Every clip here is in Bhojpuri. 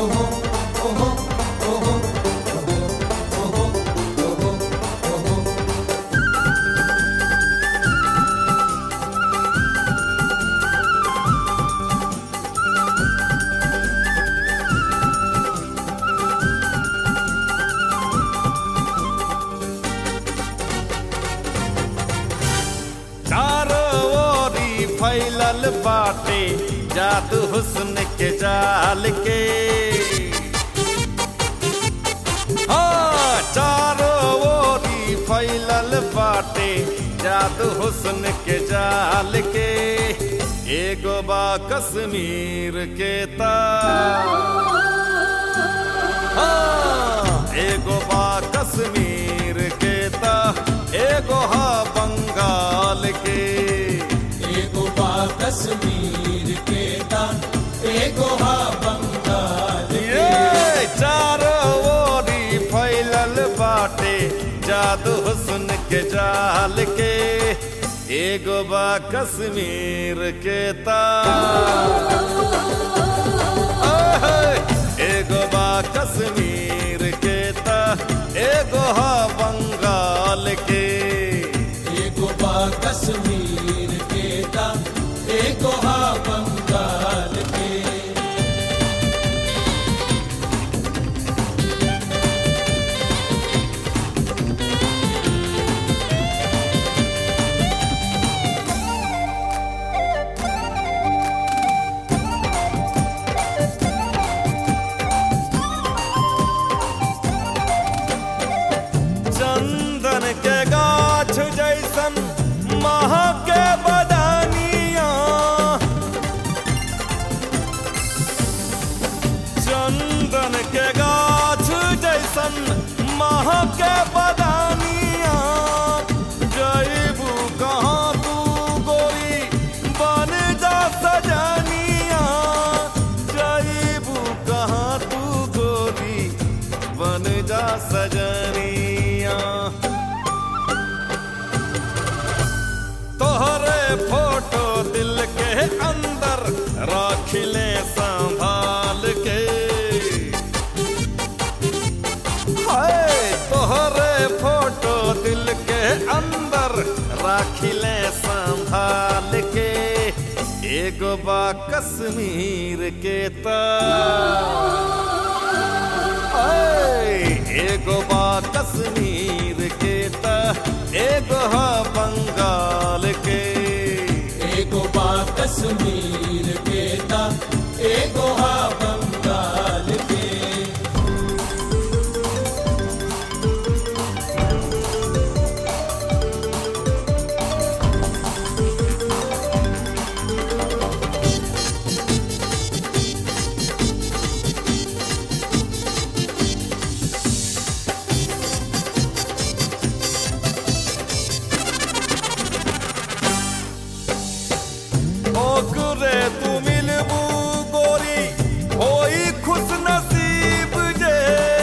चारों ओरी फैलल बाटे जादू हुस्न के जाल के हाँ चारों ओरी फैलल बाटे जादू हुस्न के जाल के एगो बा कश्मीर के तार हाँ, एगो बा कश्मीर के ता एगो हा बंगाल के एगो बा कश्मीर के ता एगो हा बंगाल ये चारों ओरी फैलल बाटे जादू हुस्न के जाल के एगो बा कश्मीर के तार ओहे, एगो बा कश्मीर के ता एगो हा बंगाल के एगो बा कश्मीर के ता एगो हा बंगाल के चंदन के गाछ जैसन महा के बदानिया चंदन के गाछ जैसन महा के बदानिया जैबू कहाँ तू गोरी बन जा सजनिया जैबू कहाँ तू गोरी बन जा सजनिया तोहरे फोटो दिल के अंदर राख ले संभाल के हाय तोहरे फोटो दिल के अंदर राख ले संभाल के एगो बा कश्मीर के तार ऐ, एगो बा कश्मीर के ता एगो हा बंगाल के एगो बा कश्मीर के ता एगो हा बंगाल के ओकरे तू मिलबू गोरी होई खुश नसीब जे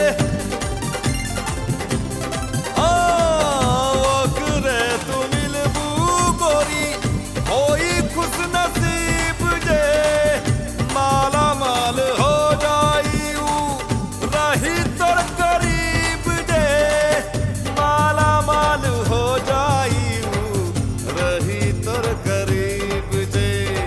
आ, ओकरे तू मिलबू गोरी होई खुश नसीब जे माला माल हो जाई ऊ रही तोर करीब जे माला माल हो जाई ऊ रही तोर करीब जे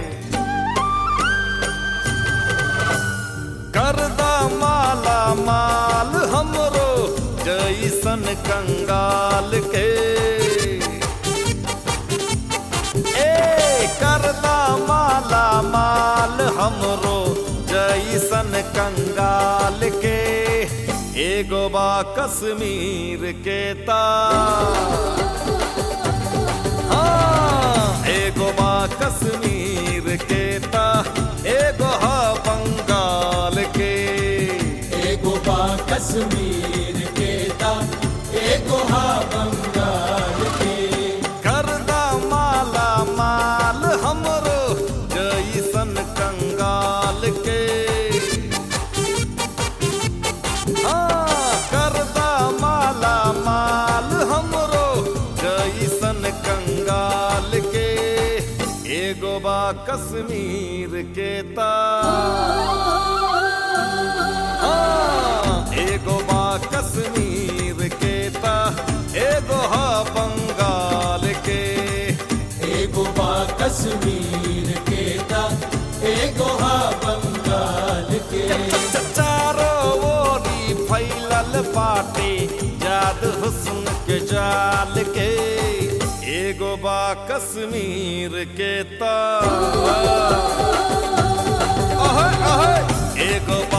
करदा माला माल हमरो जैसन कंगाल के ए करदा माला माल हमरो जैसन कंगाल के एगो बा कश्मीर के तार हाँ, एगो बा कश्मीर के ता एगो हा बंगाल के एगो बा कश्मीर के ता एगो हा बंगाल के करदा माला माल हमरो जैसन कंगाल के हाँ, करदा माला माल हमरो जैसन कंगाल के एगो बा कश्मीर के तार कश्मीर के ता एगो हा बंगाल के चारो ओरी फैलल बाटे जाद हुस्न के जाल के एगो बा कश्मीर के तार ओहे ओहे एगो